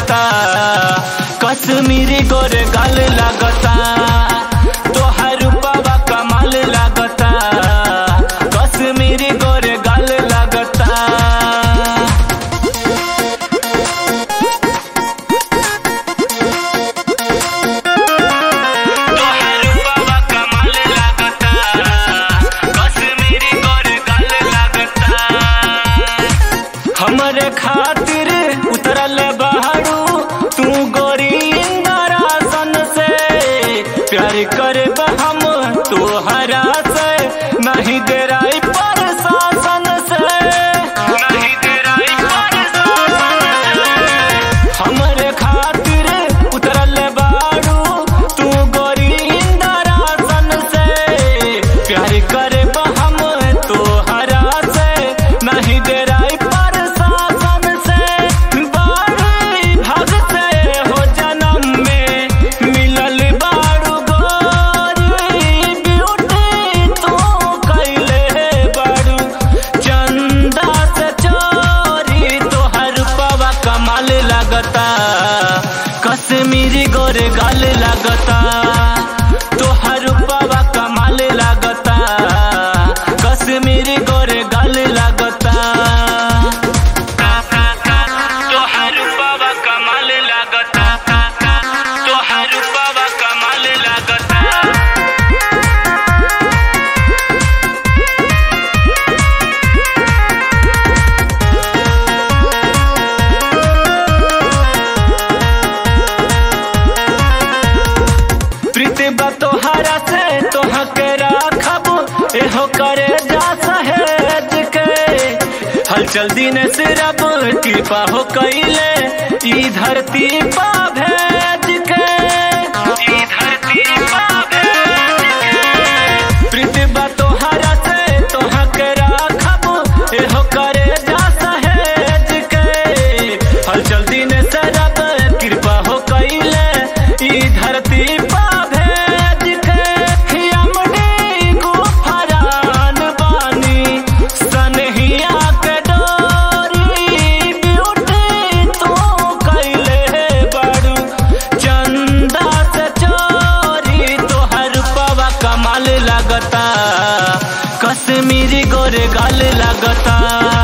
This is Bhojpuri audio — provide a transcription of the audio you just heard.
लागता कश्मीरी गोरे गाल लागता तोहार रूपवा कमाल लागता कश्मीरी गोरे गाल लागता तोहार रूपवा कमाल लागता कश्मीरी गोरे गाल लागता हमरे खातिर उतरल बहरू तू गोरी इंदरासन से प्यार करे हम तोहरा से नहीं देराई पर शासन से नहीं देराई पर शासन से हमरे खातिर उतरल बारू तू गोरी इंदरासन से प्यार करे हम तोहरा से नहीं देराई पर शासन से बारी भाग से हो जन्म में मिलल बारू गोरी ब्यूटी तू कैले बारू चंदा से चोरी तोहर पवा कमाल लगता कश्मीरी गोरे गाल लगता तोहर पवा कमाल लगता कश्मीरी गोरे गाल लगता तोहर पवा कमाल लगता तोहर पवा कमाल लगता प्रीति बा तोहरा से तोहा के राखब एहो करे जा सहेज के हलचल दिन सिरब कृपा हो कैले ई धरती पा भेज के ई धरती पा भेज के प्रीति बा तोहरा से तोहा के राखब एहो करे जा सहेज के हलचल दिन सरब कृपा हो कैले ई धरती पा भेज के यमनी गुफरान बानी सनहिया के डोरी ब्यूटी तू कैले बड़ू चंदा से चोरी तोहर पवा कमाल लगता कश्मीरी गोरे गाल लगता